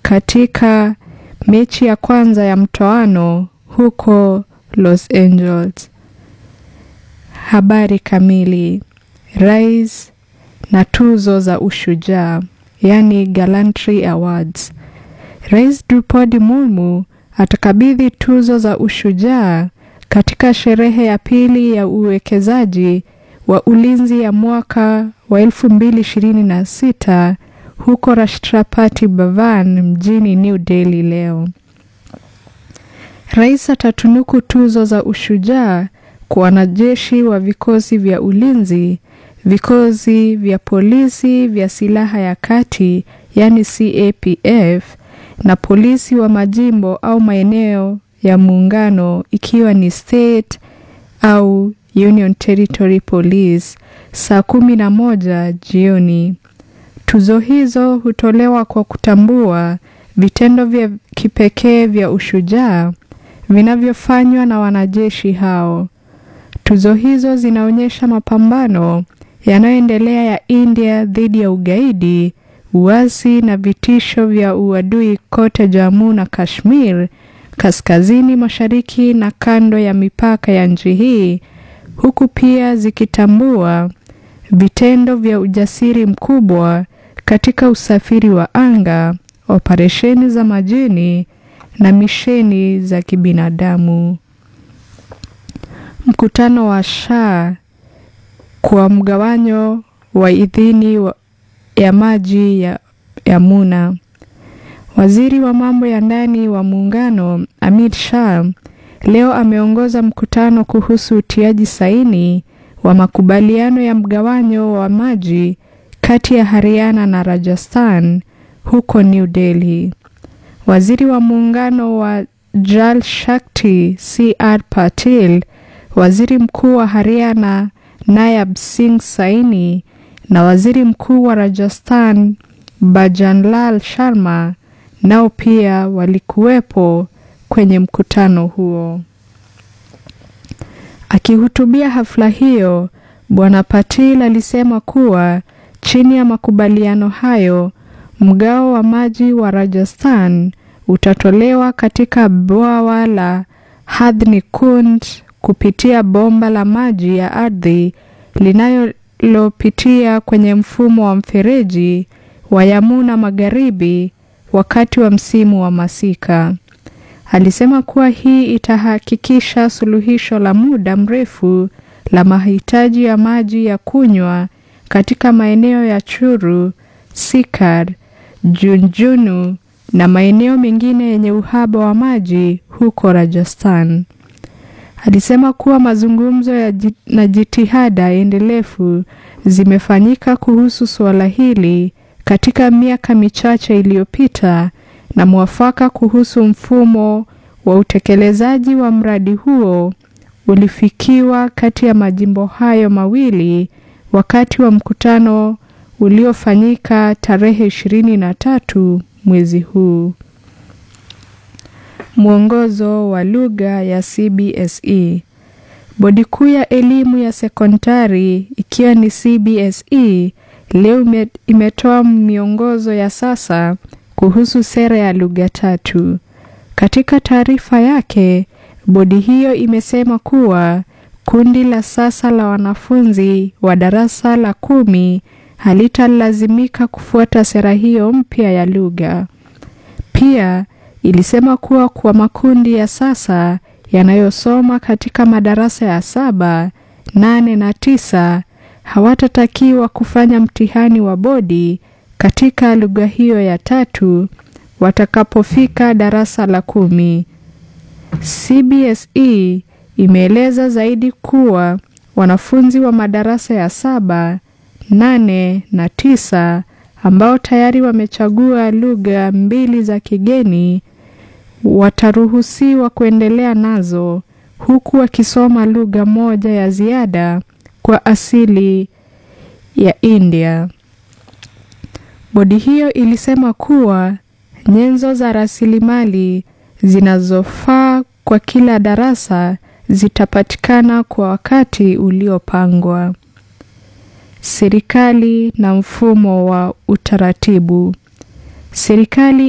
katika mechi ya kwanza ya mtoano huko Los Angeles. Habari kamili. Rais na tuzo za ushujaa, yani Gallantry Awards. Rais Drupadi Murmu atakabidhi tuzo za ushujaa katika sherehe ya pili ya uwekezaji wa ulinzi ya mwaka wa 2026 huko Rashtrapati Bhavan mjini New Delhi leo. Rais atatunuku tuzo za ushujaa kwa wanajeshi wa vikosi vya ulinzi, vikosi vya polisi vya silaha ya kati yani CAPF na polisi wa majimbo au maeneo ya muungano ikiwa ni state au Union Territory Police saa kumi na moja jioni. Tuzo hizo hutolewa kwa kutambua vitendo vya kipekee vya ushujaa vinavyofanywa na wanajeshi hao. Tuzo hizo zinaonyesha mapambano yanayoendelea ya India dhidi ya ugaidi, uasi na vitisho vya uadui kote Jammu na Kashmir, kaskazini mashariki na kando ya mipaka ya nchi hii, huku pia zikitambua vitendo vya ujasiri mkubwa katika usafiri wa anga, operesheni za majini na misheni za kibinadamu. Mkutano wa Shah kwa mgawanyo wa idhini wa ya maji ya Yamuna. Waziri wa mambo ya ndani wa muungano Amit Shah leo ameongoza mkutano kuhusu utiaji saini wa makubaliano ya mgawanyo wa maji kati ya Haryana na Rajasthan huko New Delhi. Waziri wa muungano wa Jal Shakti CR Patil, waziri mkuu wa Haryana Nayab Singh Saini na waziri mkuu wa Rajasthan Bajanlal Sharma nao pia walikuwepo kwenye mkutano huo. Akihutubia hafla hiyo, Bwana Patil alisema kuwa chini ya makubaliano hayo, mgao wa maji wa Rajasthan utatolewa katika bwawa la Hadhni Kund kupitia bomba la maji ya ardhi linalopitia kwenye mfumo wa mfereji wa Yamuna Magharibi wakati wa msimu wa masika. Alisema kuwa hii itahakikisha suluhisho la muda mrefu la mahitaji ya maji ya kunywa katika maeneo ya Churu, Sikar, Junjunu na maeneo mengine yenye uhaba wa maji huko Rajasthan. Alisema kuwa mazungumzo ya jit, na jitihada endelevu zimefanyika kuhusu suala hili katika miaka michache iliyopita na mwafaka kuhusu mfumo wa utekelezaji wa mradi huo ulifikiwa kati ya majimbo hayo mawili wakati wa mkutano uliofanyika tarehe 23 mwezi huu. Mwongozo wa lugha ya CBSE. Bodi kuu ya elimu ya sekondari ikiwa ni CBSE leo imetoa miongozo ya sasa kuhusu sera ya lugha tatu. Katika taarifa yake, bodi hiyo imesema kuwa kundi la sasa la wanafunzi wa darasa la kumi halitalazimika kufuata sera hiyo mpya ya lugha. Pia ilisema kuwa kwa makundi ya sasa yanayosoma katika madarasa ya saba, nane na tisa hawatatakiwa kufanya mtihani wa bodi katika lugha hiyo ya tatu watakapofika darasa la kumi. CBSE imeeleza zaidi kuwa wanafunzi wa madarasa ya saba, nane na tisa ambao tayari wamechagua lugha mbili za kigeni wataruhusiwa kuendelea nazo huku wakisoma lugha moja ya ziada kwa asili ya India. Bodi hiyo ilisema kuwa nyenzo za rasilimali zinazofaa kwa kila darasa zitapatikana kwa wakati uliopangwa. Serikali na mfumo wa utaratibu. Serikali